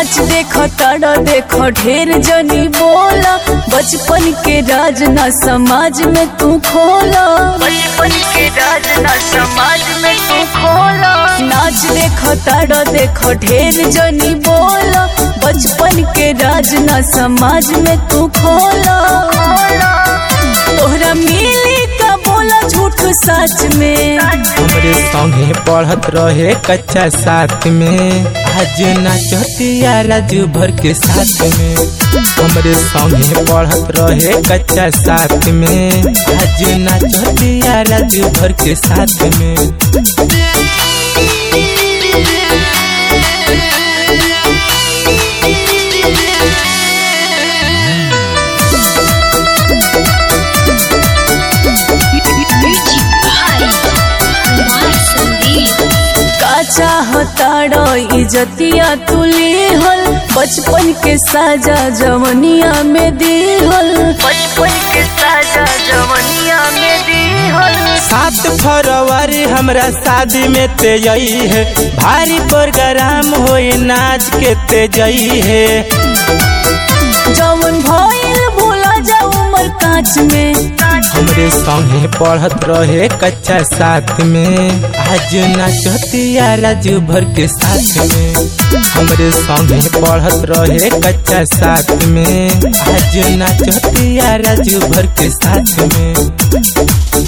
नाच देख तड़ देख ढेर जनी बोला बचपन के राज ना समाज में तू खोला बचपन के राज ना समाज में तू खोला नाच देख तड़ देख ढेर जनी बोला बचपन के राज ना समाज में तू खोला तोहरा मिली का बोला झूठ सच में हमरे संगे पढ़त रहे कच्चा साथ में आज नाचतिया राजू भर के साथ में हमरे संगे पढ़त रहे कच्चा साथ में आज नाचतिया राजू भर के साथ में Music by Kumar Sandeep. का चाहताड़ो इजतिया तुली हल बचपन के साजा जवनिया में दिहल बचपन के साजा जवनिया में दिहल सात फरवरी हमरा शादी में तेजई है भारी प्रोग्राम होई नाच के तेजई है जवन भइल भूला जा उमर कांच में हमरे संगे पढ़त रहे कच्चा साथ में आज नाचतिया राजू भर के साथ में हमरे संगे पढ़त रहे कच्चा साथ में आज नाचतिया राजू भर के साथ में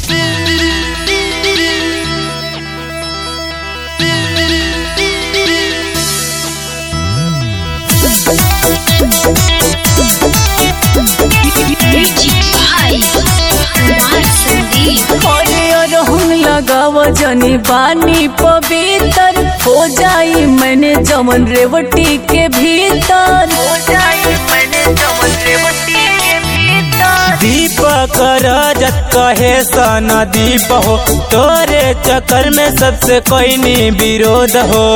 Music by Kumar Sandeep. अरे अरहुन लगाव जनी बानी पवित्र हो जाई मैंने जमन रेवटी के भीतर हो जाई मैंने जमन रेवटी के भीतर दीपक रजत कहे सन दीप हो तोरे चक्कर में सबसे कोई नी विरोध हो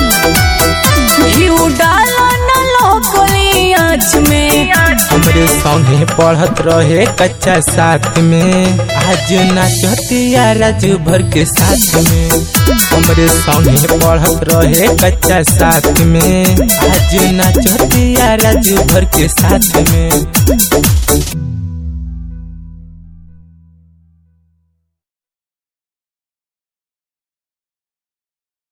घिउ डालो न लोकली आँच में हमरे संगे पढ़त रहे कच्चा साथ में आज नाचतिया राजू भर के साथ में हमरे संगे पढ़त रहे कच्चा साथ में आज नाचतिया राजू भर के साथ में